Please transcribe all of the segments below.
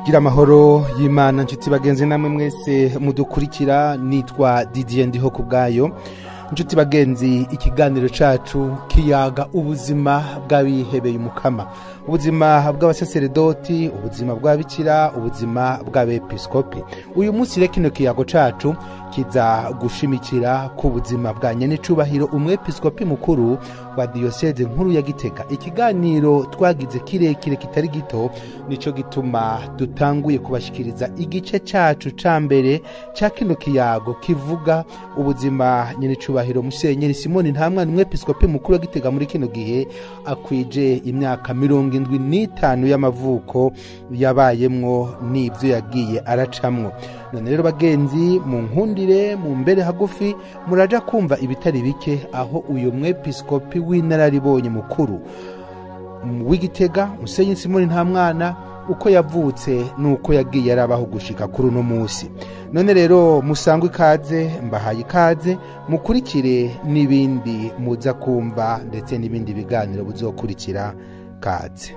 gira amahoro y'imana nshuti bagenzi namwe mwese mudukurikira nitwa didier ndiho ku bwayo nshuti bagenzi ikiganiro cacu kiyaga ubuzima bw'abihebeye umukama ubuzima bw'abasaseredoti ubuzima bw'ababikira ubuzima bw'abepiskopi uyu munsi rero kino kiyago cacu kiza gushimikira ku buzima bwa nyenecubahiro umwepiskopi mukuru wa diyoseze nkuru ya gitega ikiganiro twagize kirekire kitari gito nico gituma dutanguye kubashikiriza igice cacu ca mbere ca kino kiyago kivuga ubuzima nyenecubahiro musenyeri simoni ntamwana umwepiskopi mukuru wa gitega muri kino gihe akwije imyaka mirongo indwi n'itanu y'amavuko yabayemwo n'ivyo yagiye aracamwo none rero bagenzi mu nkundire mu mbere hagufi muraja kumva ibitari bike aho uyu mwepiskopi w'inararibonye mukuru w'igitega musenyi simoni nta mwana uko yavutse n'uko yagiye arabaho gushika kuri uno munsi none rero musangwe ikaze mbahaye ikaze mukurikire n'ibindi muza kumva ndetse n'ibindi biganiro buzokurikira kaze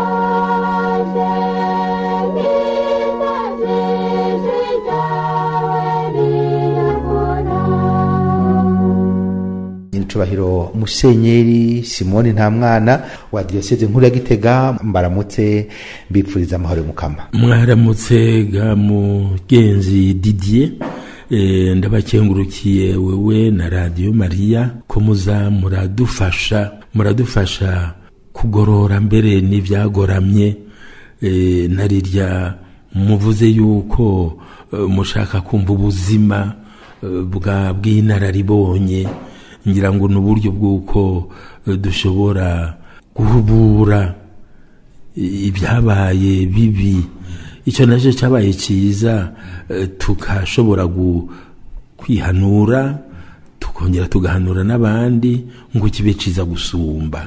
nyiricubahiro musenyeri simoni nta mwana wa diyoseze nkuru ya gitega mbaramutse mbipfuriza amahoro y'umukama mwaramutse ga mugenzi didier Eh, ndabakengurukiye wewe na radiyo mariya ko muza muradufasha muradufasha kugorora mbere n'ibyagoramye eh, narirya muvuze yuko eh, mushaka kumva ubuzima eh, bwa bw'inararibonye ngira ngo ni uburyo bw'uko eh, dushobora guhubura ibyabaye bibi icyo nacyo cyabaye cyiza eh, tukashobora gu- kwihanura tukongera tugahanura n'abandi ngo kibe cyiza gusumba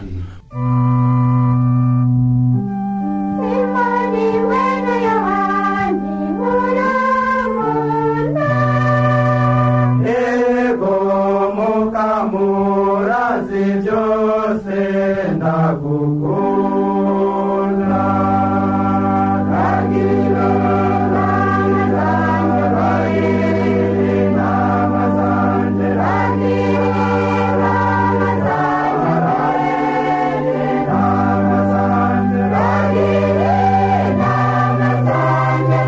Simoni wena Yohani muramunda Ego mukamurazi byose ndagukunda Ragira nama zanje nama zanje Ragira nama zanje Ragira nama zanje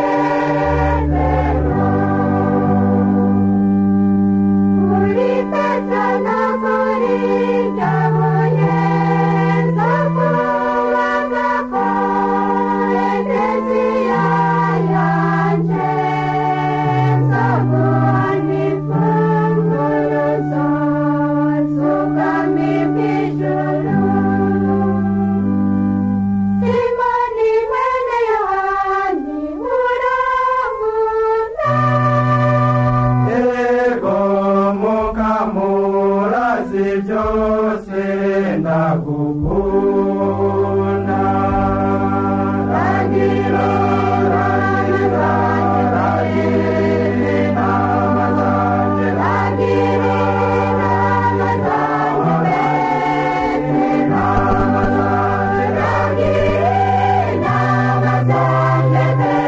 Muri Petana muri Jaboye Sakuwaga ko Eklezia yanje Sakuwani funguruzo Sukami pijuru Simoni mwene Yohani muramuna Ego mukamurazi byose ndagukunda Ragira ragira ragira nama zanje Ragira nama zanje nama zanje Ragira nama zanje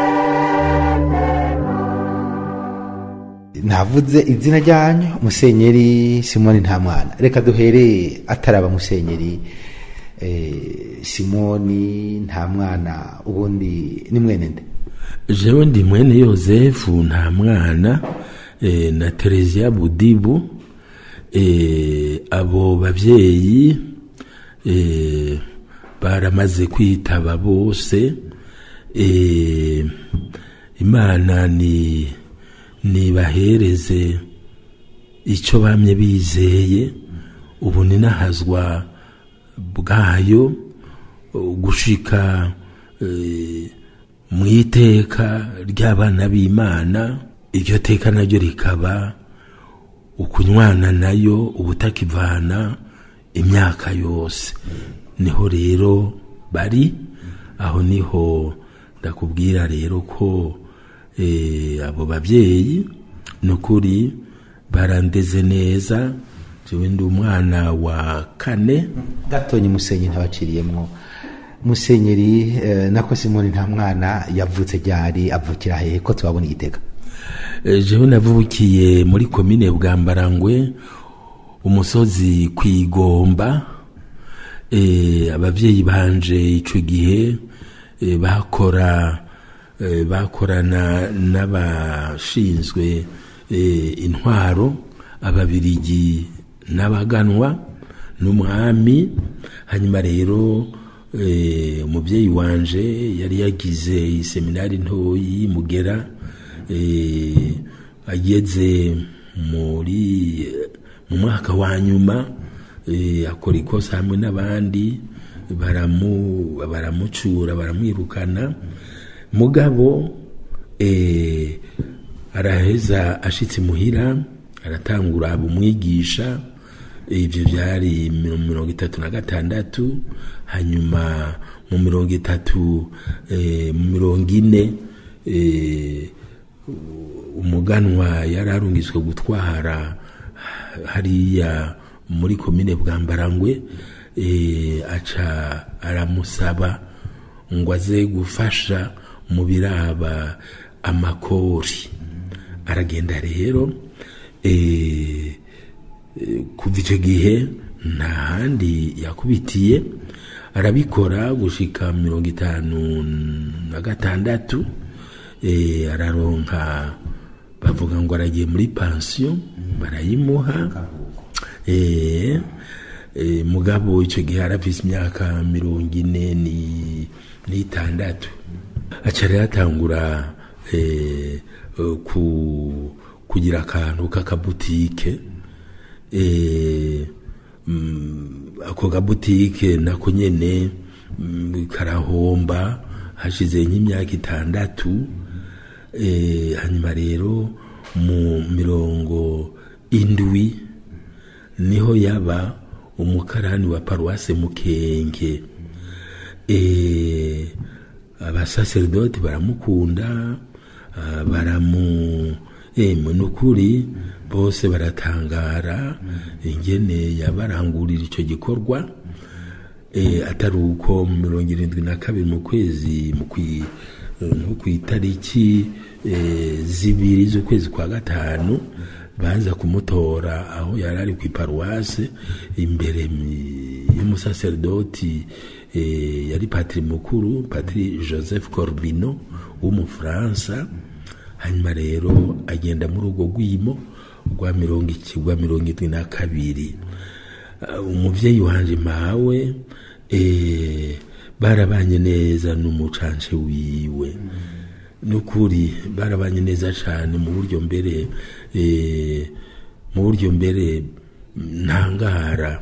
navuze izina ryanyu musenyeri simoni nta mwana reka duhere ataraba musenyeri eh, simoni nta mwana ubundi ni mwene nde jewe ndi mwene yosefu nta mwana eh, na tereziya budibu eh, abo bavyeyi eh, baramaze kwitaba bose eh, imana ni nibahereze icyo bamye bizeye ubu ninahazwa bwayo gushika eh, mu iteka ry'abana b'imana iryo teka naryo rikaba ukunywana nayo ubutakivana imyaka yose niho rero bari aho niho ndakubwira rero ko eh, abo babyeyi ni ukuri barandeze neza jewe ndi umwana wa kane gatonyi musenyi ntabaciriyemwo musenyeri eh, nako simoni nta mwana yavutse ryari avukira hehe ko tubabona igitega Eh, jewe navukiye muri komine bwambarangwe umusozi kwigomba eh, abavyeyi banje ico gihe eh, bakora eh, bakorana n'abashinzwe eh, intwaro ababirigi n'abaganwa n'umwami hanyuma rero eh, umuvyeyi wanje yari yagize iseminari ntoyi mugera eh, ageze muri mu mwaka wa nyuma eh, akora ikosa hamwe n'abandi baramu baramucura baramwirukana mugabo eh, araheza ashitse muhira aratangura aba umwigisha ibyo byari mu mirongo itatu na gatandatu hanyuma mu mirongo itatu eh, mu mirongo ine eh, umuganwa yari arungitswe gutwara hariya muri komine bwambarangwe eh, aca aramusaba ngo aze gufasha mu biraba amakori aragenda rero eh, eh, kuva icyo gihe nta handi yakubitiye arabikora gushika mirongo itanu na gatandatu eh, araronka bavuga ngo aragiye muri pansiyo barayimuha eh, eh, mugabo icyo gihe arafise imyaka mirongo ine ni- n'itandatu aca rero atangura eh, eh, ku, kugira akantu k'akabutike eh, mm, ako kabutike nako nyene mm, karahomba hashize nk'imyaka itandatu eh, hanyuma rero mu mirongo indwi niho yaba umukarani wa paruwase mukenge eh, abasaserdoti baramukunda ah, baramu eh, nukuri bose baratangara ingene yabarangurira icyo gikorwa eh, atari uko mu mirongo irindwi na kabiri mu kwezi mu kwi- nko ku itariki eh, zibiri z'ukwezi kwa gatanu baza kumutora aho yari ari ku iparuwase imbere mi- y'umusaserdoti eh, yari patiri mukuru patiri joseph corbino w'umufaransa hanyuma rero agenda muri urwo rwimo rwa mirongo iki rwa mirongo irindwi na kabiri Uh, umuvyeyi wanje mawe eh, barabanye neza n'umucance wiwe nukuri barabanye neza cane mu buryo mbere eh, mu buryo mbere ntangara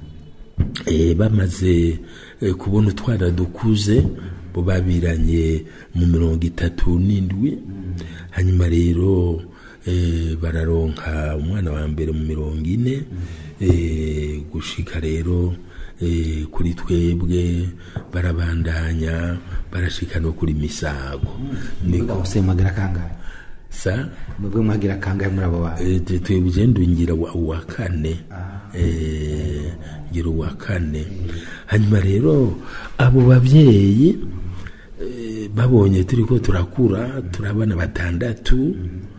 eh, bamaze eh, kubona utwana dukuze bo babiranye mu mirongo itatu n'indwi hanyuma rero eh, bararonka umwana wa mbere mu mirongo ine eh, gushika rero eh, kuri twebwe barabandanya barashika no kuri misago niko bose mwagira kangahe sa mwebwe mwagira kangahe muri abo bantu Eh, twe- twebwe ngira wa uwa kane Eh, ngira uwa kane hanyuma rero abo babyeyi eh, babonye turi ko turakura turabana batandatu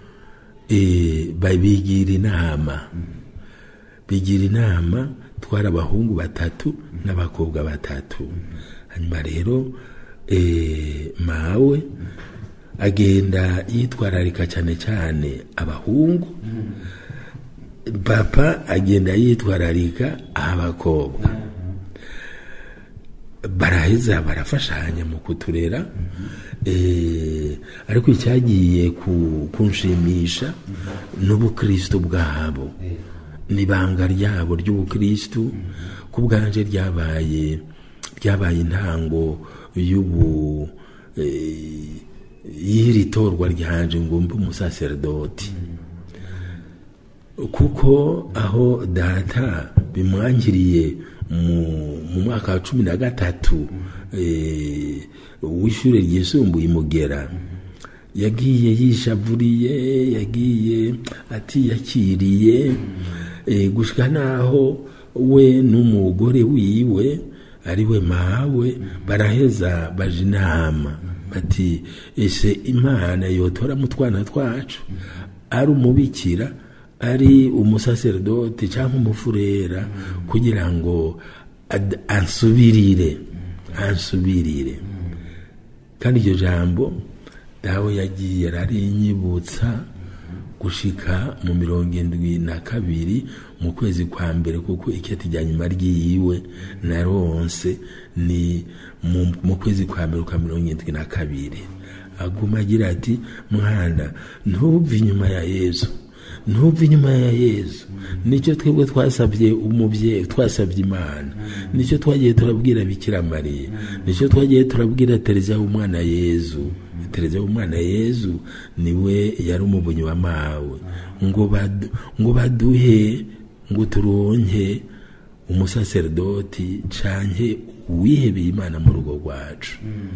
eh, babigira inama bigira inama twari abahungu batatu n'abakobwa batatu hanyuma rero eh, mawe agenda yitwararika cyane cyane abahungu papa agenda yitwararika abakobwa baraheza barafashanya mu kuturera eh, ariko icyagiye ku- kunshimisha n'ubukristo bwabo n'ibanga ryabo ry'ubukristo ku bwanje ryabaye ryabaye intango y'ubu eh, y'iri torwa ryanje ngo mbe umusaserdoti kuko aho data bimwangiriye mu, mu mwaka wa cumi na gatatu eh, w'ishure ryisumbuye imugera yagiye yishavuriye yagiye atiyakiriye eh, gushika naho we n'umugore wiwe ari we mawe baraheza baje inama bati ese imana yotora mu twana twacu ari umubikira ari umusaserodoti cyangwa umufurera kugira ngo ad- ansubirire ansubirire kandi iryo jambo dawe yagiye ararinyibutsa gushika mu mirongo indwi na kabiri mu kwezi kwa mbere kuko iketi rya nyuma ryiwe naronse ni mu, mu kwezi kwa mbere kwa mirongo indwi na kabiri aguma agira ati mwana ntuve inyuma ya yesu ntuve inyuma ya yesu nicyo twebwe twasabye umubyeyi twasabye imana nicyo twagiye turabwira bikira mariya nicyo twagiye turabwira tereziya w'umwana yezu tereziya w'umwana yezu niwe yari umuvunyi wa mawe ngo badu- ngo baduhe ngo turonke umusaserodoti canke uwihebeye imana mu rugo rwacu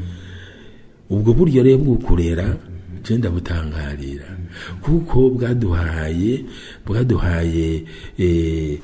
ubwo buryo rero bwo kurera je ndabutangarira kuko bwaduhaye bwaduhaye eh,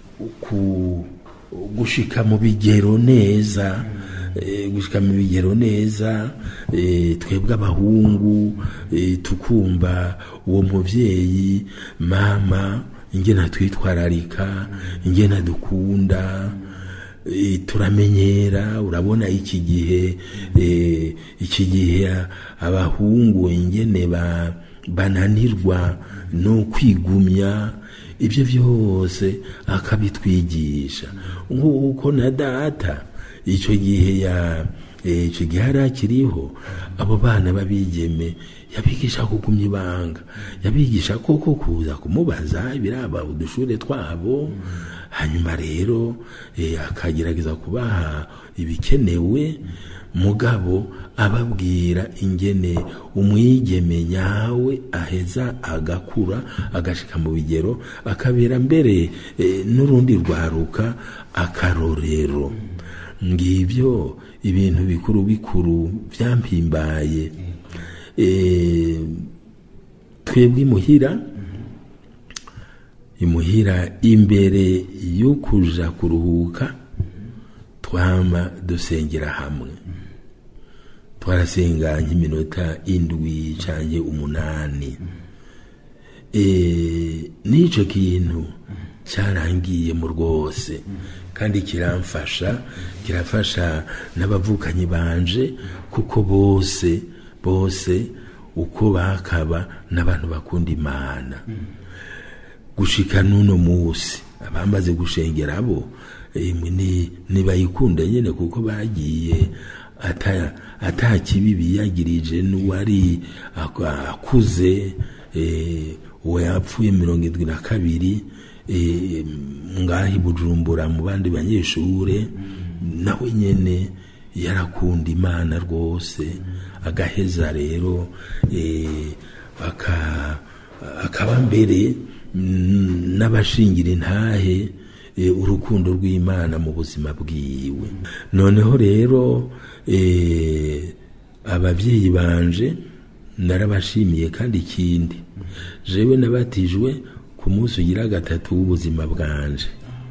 ku gushika mu bigero neza eh, gushika mu bigero neza eh, twebwe abahungu eh, tukumva uwo muvyeyi mama ingena twitwararika ingena dukunda Eh, turamenyera urabona iki gihe eh, iki gihe abahungu ingene ba bananirwa no kwigumya ibyo byose akabitwigisha nk'uko na data icyo gihe ya eh, icyo gihe yari akiriho abo bana babigeme yabigisha kugumya ibanga yabigisha koko kuza kumubaza ibiraba udushure twabo hanyuma rero eh, akagerageza kubaha ibikenewe mugabo ababwira ingene umwigeme nyawe aheza agakura agashika mu bigero akabera mbere eh, n'urundi rwaruka akarorero ngibyo ibintu bikuru bikuru byampimbaye eh, twebwe imuhira imuhira imbere yo kuja kuruhuka twama dusengera hamwe twarasenga nk'iminota indwi canke umunani e, n'ico kintu cyarangiye mu rwose kandi kiramfasha kirafasha n'abavukanyi banje kuko bose bose uko bakaba n'abantu bakunda imana gushika n'uno musi abamaze gushengera abo emwe ni nibayikunda nyene kuko bagiye ata ata kibi biyagirije n'uwari ak- akuze eh, uwo yapfuye mirongo indwi na kabiri eh, ngahi bujumbura mu bandi banyeshure nawe nyene yarakunda imana rwose agaheza rero eh, aka akaba mbere mm, n'abashingira intahe eh, urukundo rw'imana mu buzima bwiwe noneho rero eh, ababyeyi banje narabashimiye kandi ikindi jewe nabatijwe ku munsi ugira gatatu w'ubuzima bwanje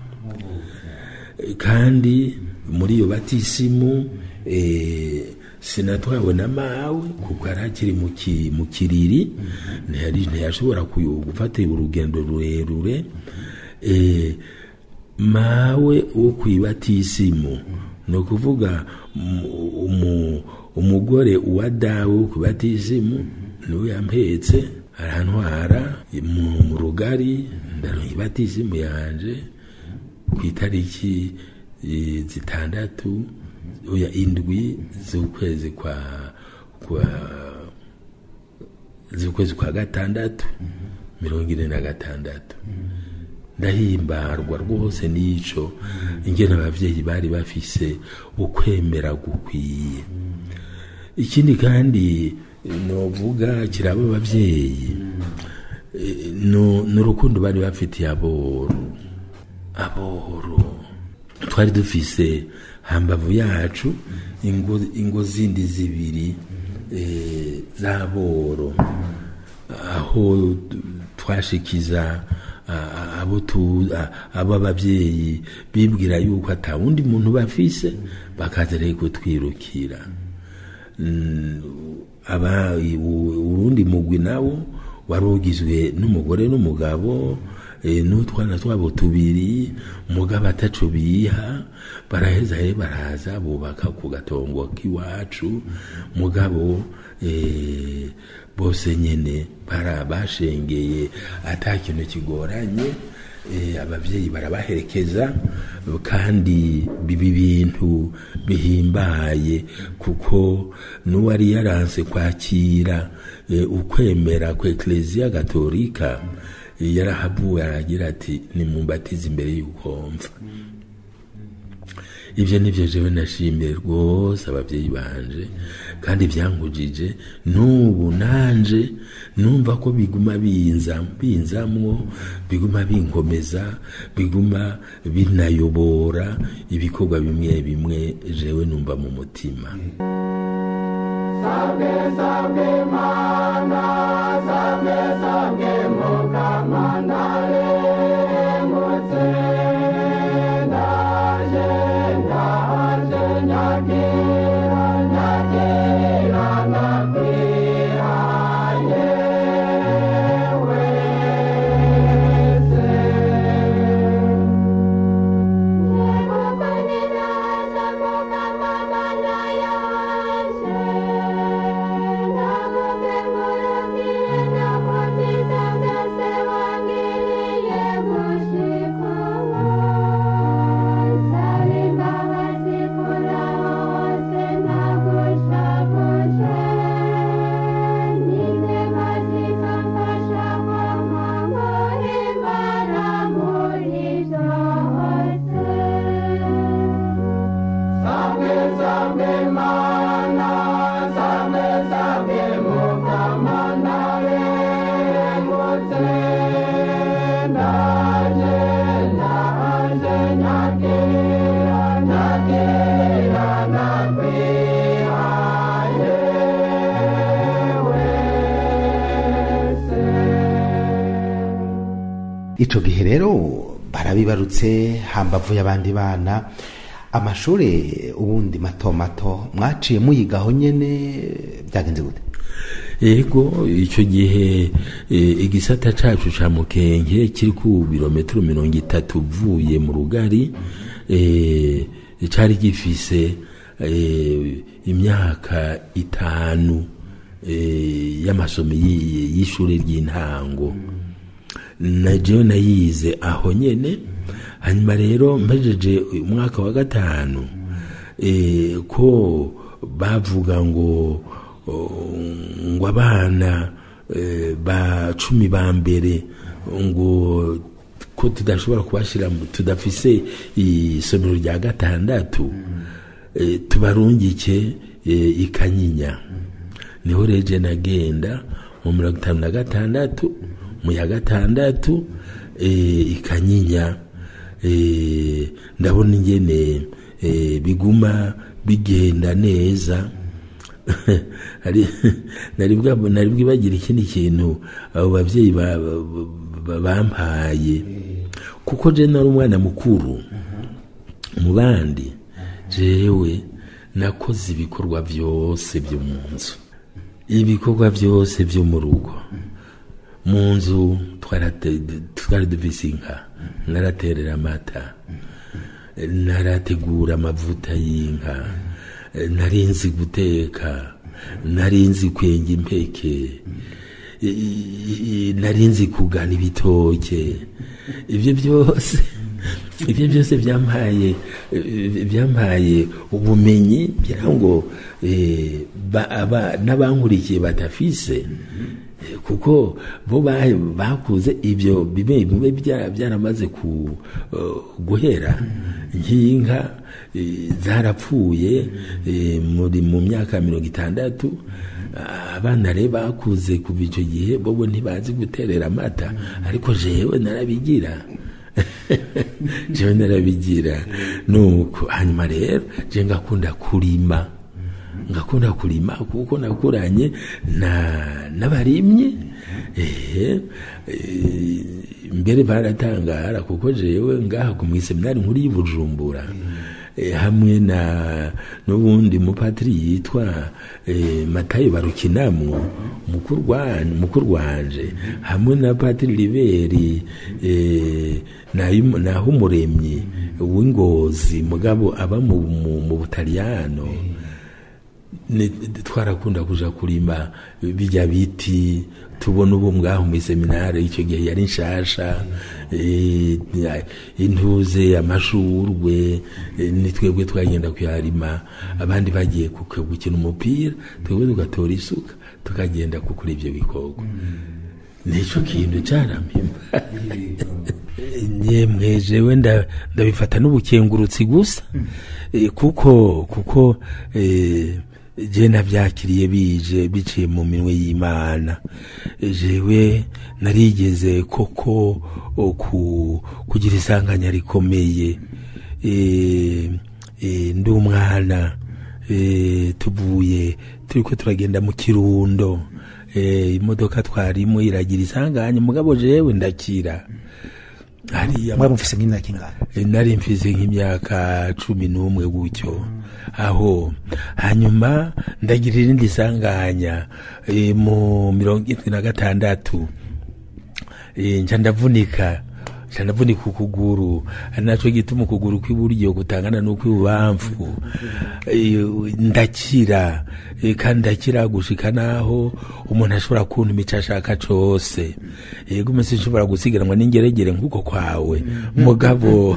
kandi muri iyo batisimu eh, sinatwawe na mawe kuko yari akiri mu ki- mu kiriri ntiyari ntiyashobora kuyo- gufata urugendo rurerure eh, mawe wo ku ibatisimu ni ukuvuga mu- umu- umugore uwa dawe wo ku ibatisimu niwe yampetse arantwara mu mu rugari ndaronka ibatisimu yanje ku itariki eh, zitandatu oya indwi z'ukwezi kwa kwa z'ukwezi kwa gatandatu mirongo ine na gatandatu ndahimbarwa rwose n'ico ingene abavyeyi bari bafise ukwemera gukwiye ikindi kandi novuga kiraba abavyeyi eh, no- n'urukundo bari bafitiye aboro aboro twari dufise hambavu yacu ingo, ingo zindi zibiri eh, z'aboro aho t- twashikiza a- a- abo tu- a- abo abavyeyi bibwira yuko ata wundi muntu bafise bakaza rero kutwirukira Mm, aba u- urundi mugwi nawo wari ugizwe n'umugore n'umugabo eh, n'utwana twabo tubiri mugabo ataco biha baraheza rero baraza bubaka ku gatongo k'iwacu mugabo eh, bose nyene bara bashengeye ata kintu kigoranye eh, abavyeyi barabaherekeza kandi bibi bintu bihimbaye kuko n'uwari yaranse kwakira eh, ukwemera kwa ekleziya gatolika eh, yarahavuwe aragira ati nimumbatize imbere y'uko mfa ibyo nibyo jewe nashimiye rwose ababyeyi banje kandi byankujije n'ubu nanje numva ko biguma binza binzamwo biguma binkomeza biguma binayobora ibikorwa bimwe bimwe jewe numva mu mutima Sabwe sabwe mana, sabwe sabwe mukamandale, mutse ndaje ndaje nyakira nyakira nakwira yewe se. Sabwe sabwe mana, sabwe sabwe mukamandale, mutse ndaje ndaje nyakira nyakira nakwira yewe se. ico gihe rero barabibarutse hambavu y'abandi bana amashuri ubundi mato mato mwaciye muyigaho nyene byagenze gute ego icyo gihe eh, igisata cacu ca mukenke kiri ku birometero mirongo itatu uvuye mu rugari eh, cari gifise eh, imyaka itanu eh, y'amasomo y'i- y'ishuri ry'intango na jewe nayize aho nyene hanyuma rero mpejeje umwaka wa gatanu eh, ko bavuga ngo oh, ngo abana eh, ba cumi ba mbere ngo ko tudashobora kubashira mu- tudafise isomero rya gatandatu eh, tubarungike eh, ikanyinya niho reje nagenda mu mirongo itanu na gatandatu mu ya gatandatu eh, ikanyinya eh, ndabona ingene eh, biguma bigenda neza Hari- nari bwa- nari bwibagira ikindi kintu abo bavyeyi ba- ba- ba- bampaye kuko je nari umwana mukuru mu bandi jewe nakoze ibikorwa byose byo mu nzu ibikorwa byose byo mu rugo mu nzu twarate- twari dufise inka naraterera amata narategura amavuta y'inka narinzi guteka narinzi kwenga impeke i- i- narinzi kugana ibitoke ibyo byose ibyo byose byampaye eh, byampaye ubumenyi ngira ngo eh, ba- aba- n'abankurikiye badafise Eh, kuko bo ba- bakuze ibyo bimwe bimwe bya- byaramaze ku eh, guhera nk'inka eh, zarapfuye eh, muri mu myaka mirongo itandatu abana rero bakuze kuva icyo gihe bobo ntibazi guterera amata ariko jewe narabigira jewe narabigira nuko hanyuma rero je ngakunda kurima ngakunda kurima kuko nakuranye na n'abarimyi eh, eh, mbere baratangara kuko jewe ngaha ku mwiseminari nkuru y'Ibujumbura eh, hamwe na n'ubundi mupatiri yitwa eh, Matayo Barukinamwo mukuru wan- mukuru wanje hamwe na patiri Liberi eh, nayo- naho umuremyi w'ingozi mugabo aba mu, mu, mu Butaliyano ni- twarakunda kuja kurima bijya biti tubona ubu ngaho mu seminari icyo gihe yari nshasha eh, intuze amashurwe eh, ni twebwe twagenda kuyarima abandi bagiye ku- ku- gukina umupira twebwe tugatora isuka tukagenda kukura ibyo bikorwa nico kintu carampimba nyemwe jewe nda- ndabifata n'ubukengurutsi gusa Eh, kuko kuko eh, je navyakiriye bije biciye mu minwe y'imana Eh, jewe narigeze koko o, ku, kugira isanganya rikomeye eh, eh, ndi umwana eh, tuvuye turiko turagenda mu kirundo eh, imodoka twarimo iragira isanganya mugabo jewe ndakira hariya mwari mufise nk'imyaka ingana Eh, nari mfise nk'imyaka cumi n'umwe gutyo aho hanyuma ndagira irindi sanganya eh, mu mirongo irindwi na gatandatu eh, nca ndavunika nca ndavunika ukuguru ari naco gituma ukuguru kw'iburyo gutangana n'ukw'ibubamfu Eh, ndakira eh, kandi ndakira gushika naho umuntu ashobora kuntu imico ashaka cose yego umese nshobora gusiganwa n'ingeregere nk'uko kwawe mugabo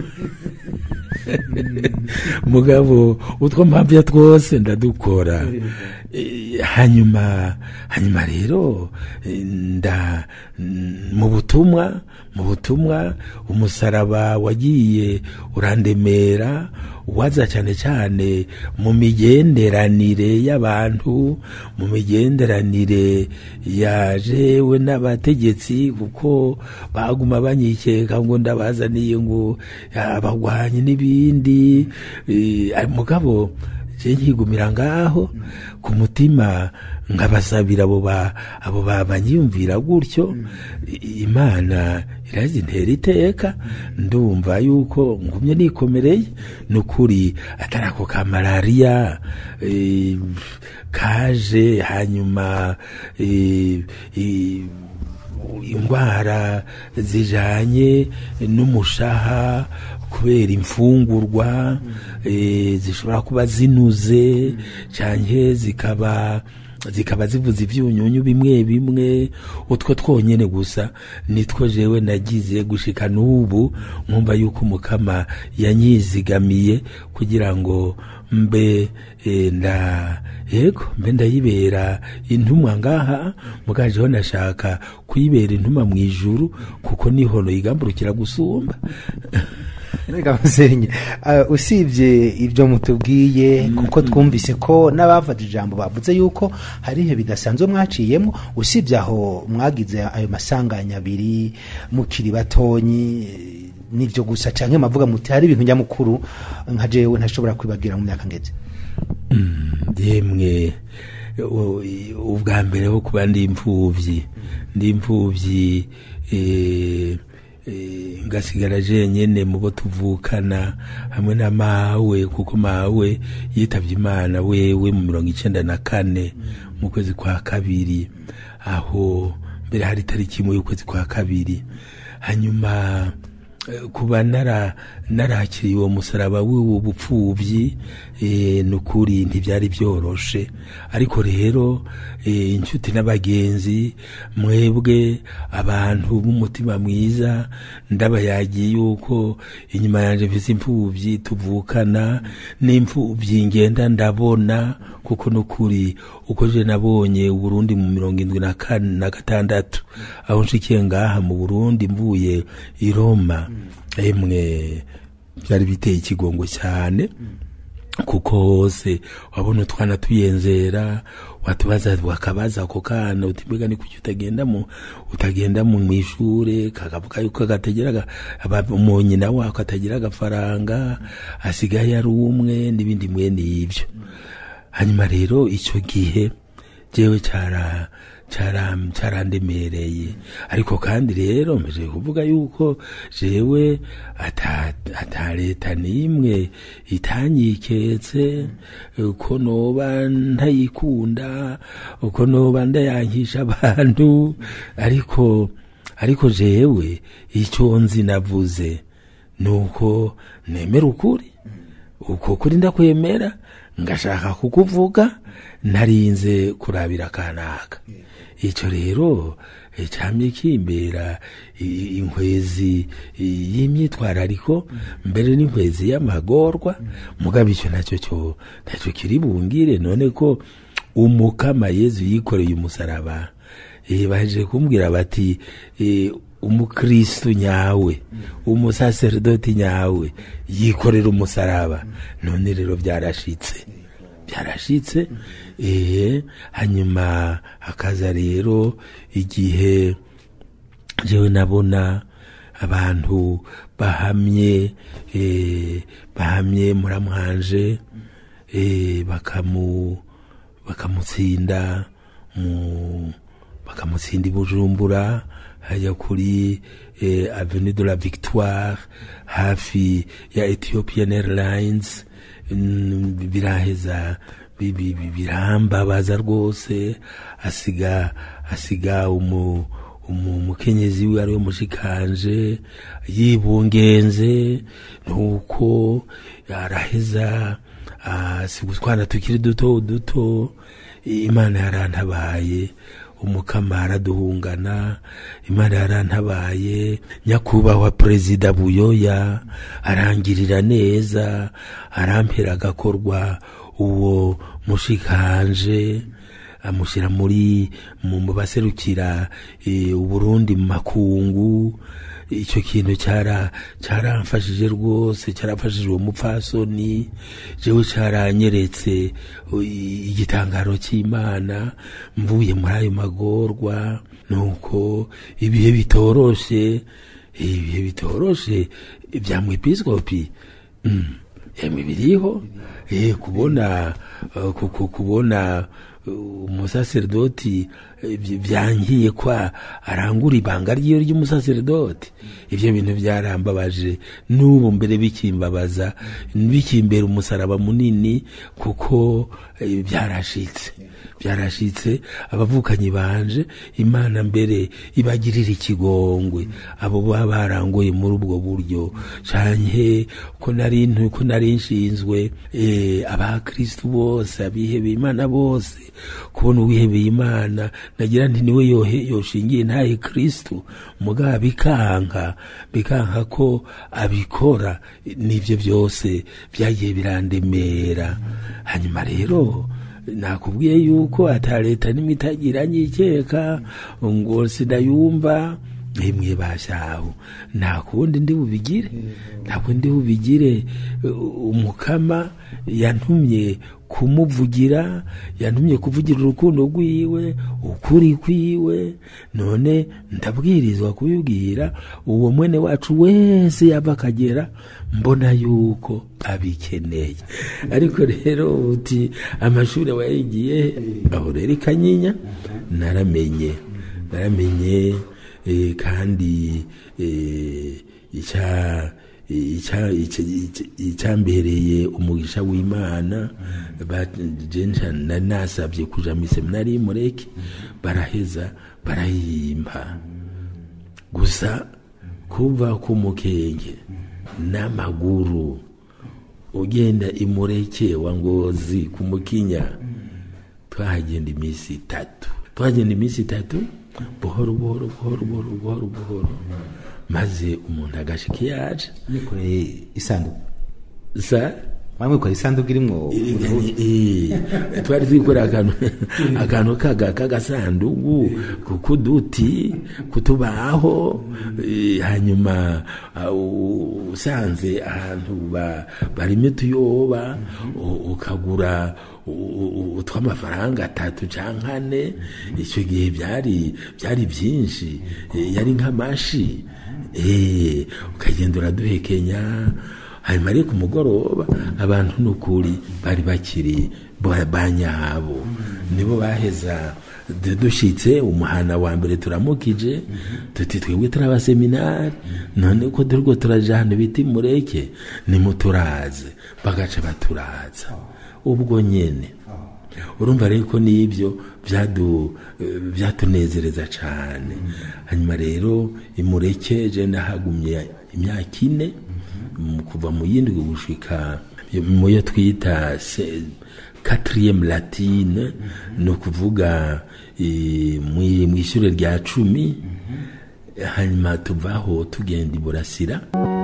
mugabo utwo mpamvya twose ndadukora Eh, hanyuma hanyuma rero eh, nda n- mu butumwa mu butumwa umusaraba wagiye urandemera waza cyane cyane mu migenderanire y'abantu mu migenderanire ya jewe n'abategetsi kuko baguma banyikeka ngo ndabazaniye ngo abagwanyi n'ibindi eh, mugabo je nkigumira ngaho ku mutima nkabasabira abo ba abo babanyiyumvira gutyo I- imana irazi ntera iteka ndumva yuko ngumye nikomereye nukuri atari ako ka malariya eh, kaje hanyuma eh, eh, indwara zijanye n'umushaha kubera imfungurwa eh, zishobora kuba zinuze canke zikaba zikaba zivuza ivyunyunyu bimwe bimwe utwo twonyene gusa nitwo jewe nagize gushika n'ubu nkumva yuko umukama yanyizigamiye kugira ngo mbe eh, nda yego mbe ndayibera intumwa ngaha mugajeho nashaka kuyibera intumwa mu ijuru kuko niho noyigamburukira gusumba Reka musenye uh, usibye ibyo mutubwiye kuko twumvise ko n'abafata ijambo bavuze yuko hari ibihe bidasanzwe mwaciyemo usibye aho mwagize ayo masanganya abiri mukiri batonyi eh, nibyo gusa canke mavuga muti hari ibintu nyamukuru nka jewe ntashobora kwibagira mu myaka ngeze yemwe u- ubwa mbere ho kuba ndi imfuvyi ndi imfuvyi eh, eh, ngasigara jenyene mu bo tuvukana hamwe na mawe kuko mawe yitavye imana wewe mu mirongo icenda na kane mu kwezi kwa kabiri aho mbere hari tariki imwe y'ukwezi kwa kabiri hanyuma eh, kuba nara narakiriye uwo musaraba w'ubu bupfuvyi eh, nukuri ntivyari byoroshe ariko rero eh, inshuti n'abagenzi mwebwe abantu b'umutima mwiza ndabayagiye yuko inyuma yanje mfise imfuvyi tuvukana n'imfuvyi ngenda ndabona kuko nukuri uko je nabonye uburundi mu mirongo indwi na kane na gatandatu aho nshikiye ngaha mu burundi mvuye i roma emwe byari biteye ikigongo cyane kuko hose wabona utwana tuyenzera watubaza wakabaza ako kana uti mbega ni kuki utagenda mu utagenda mu mwishure kakavuga yuko gategera mu nyina wako atagira agafaranga asigaye ari umwe n'ibindi mwene ivyo hanyuma rero icyo gihe jewe cara cara carandemereye ariko kandi rero mpeje kuvuga yuko jewe ata ata leta n'imwe itanyiketse uko noba ntayikunda uko noba ndayankisha abantu ariko ariko jewe icyo nzi navuze nuko nemera ukuri uko kuri ndakwemera ngashaka kukuvuga narinze kurabira kanaka icyo rero eh, camye kimbera i- inkwezi i- y'imyitwarariko mbere n'inkwezi y'amagorwa mugabo icyo nacyo cyo nacyo kiri bungire none ko umukama yezu yikoreye umusaraba eh, baje kumbwira bati eh, umukristu nyawe umusaserdoti nyawe yikorera umusaraba none rero byarashitse byarashitse eh hanyuma hakaza rero igihe jewe nabona abantu bahamye eh, bahamye muramwanje eh, bakamu bakamutsinda mu bakamutsinda i bujumbura hajya kuri eh, avenue de la victoire hafi ya ethiopian airlines mm, biraheza bi- bi- bi- birambabaza rwose asiga asiga umu umu- umukenyezi we ariwe mushikanje yibungenze nuko araheza asiga utwana tukiri duto duto imana yarantabaye umukama araduhungana imana yarantabaye nyakubahwa perezida buyoya arangirira neza arampera agakorwa uwo mushikanje amushyira muri mu mu baserukira eh, uburundi mu makungu icyo kintu cyara cyaramfashije rwose cyarafashije uwo mupfasoni jewe cyaranyeretse uh, igitangaro cy'imana mvuye muri ayo magorwa nuko ibihe bitoroshe ibihe bitoroshe bya mwepiskopi mm. emwe biriho eh kubona uh, ku- ku- kubona uh, umusaserdoti eh, byi- byangiye kwa arangura ibanga ryiyo ry'umusaserdoti ibyo bintu byarambabaje n'ubu mbere bikimbabaza bikimbera umusaraba munini kuko eh, byarashitse byarashitse abavukanyi banje imana mbere ibagirira ikigongwe abo baba barangoye muri ubwo buryo canke ko nari ntu- ko nari nshinzwe eh, abakristu bose abihebeye imana bose kubona uwihebeye imana nagira nti niwe yohe yoshingiye ntaye kristu mugabo bikanka bikanka ko abikora nivyo byose byagiye birandemera hanyuma rero nakubwiye yuko ata leta nimwe itagira nyikeka ngo sinayumva imwe bashaho nta kundi ndi bubigire nta kundi ndi bubigire Uh, umukama yantumye kumuvugira yantumye kuvugira urukundo rwiwe ukuri kwiwe none ndabwirizwa kubibwira uwo mwene wacu wese yava akagera mbona yuko abikeneye ariko rero uti amashuri wayigiye aho rero i kanyinya naramenye naramenye eh, kandi eh, icya icya- icya- icya- icyambereye umugisha w'imana ba- je nca- nari nasabye kuja mu seminari y'umureke baraheza barayimpa gusa kuva ku mukenge n'amaguru ugenda imureke wa ngozi ku mukinya twahagenda iminsi itatu twahagenda iminsi itatu buhoro buhoro buhoro buhoro buhoro buhoro maze umuntu agashika iyo aje mwikoreye isanduku sa mwamwikoreye isanduku irimwo Eh, twari twikorera akantu akantu kaga kagasanduku kukuduti kutubaho eh, hanyuma ah, u- usanze ahantu ba- barimo utuyoba u- ukagura u- u- utw'amafaranga atatu canke ane icyo gihe byari byari byinshi eh, yari nk'amashi eh, ukagenda uraduhekenya hanyuma ariko umugoroba abantu n'ukuri bari bakiri ba- banyabo nibo baheza du- dushitse umuhana wa mbere turamukije tuti twebwe turi abaseminari none ko turiko turaja ahantu bita imureke nimuturaze bagaca baturaza ubwo nyene urumva rero ko n'ibyo byadu- eh, byatunezereza cyane hanyuma rero imureke je ndahagumye imyaka ine mu- kuva mu yindwi gushika mu yo twita se- quatrième latine ni ukuvuga eh, mwi- mw'ishure rya cumi hanyuma tuvaho tugenda iburasira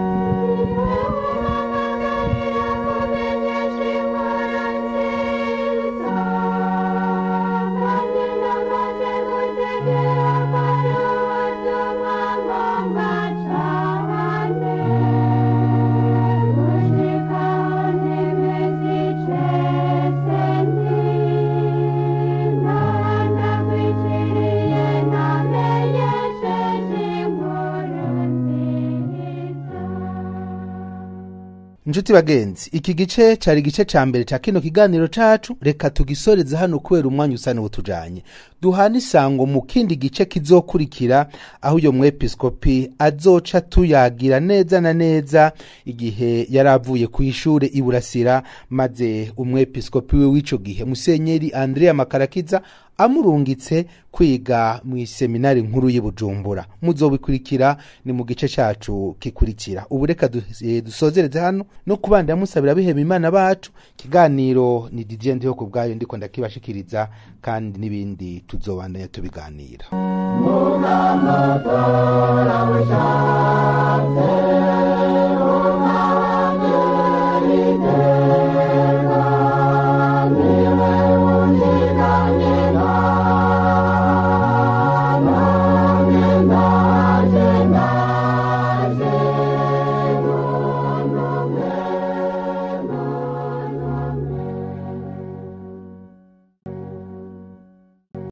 Inshuti bagenzi iki gice cari igice ca mbere ca kino kiganiro cacu reka tugisoreze hano kubera umwanya usa n'ubutujanye duhana isango mu kindi gice kizokurikira aho uyo mwepiskopi azoca tuyagira neza na neza igihe yari avuye ku ishure iburasira maze umwepiskopi we w'ico gihe musenyeri andrea makarakiza amurungitse kwiga mu iseminari nkuru y'i bujumbura muzobikurikira ni mu gice cacu kikurikira ubu reka du- eh, dusozereze hano no kubandira musabira bihema imana bacu ikiganiro ni didier ndiho ku bwayo ndiko ndakibashikiriza kandi n'ibindi tuzobandanya tubiganira Mugamutora w'ishaka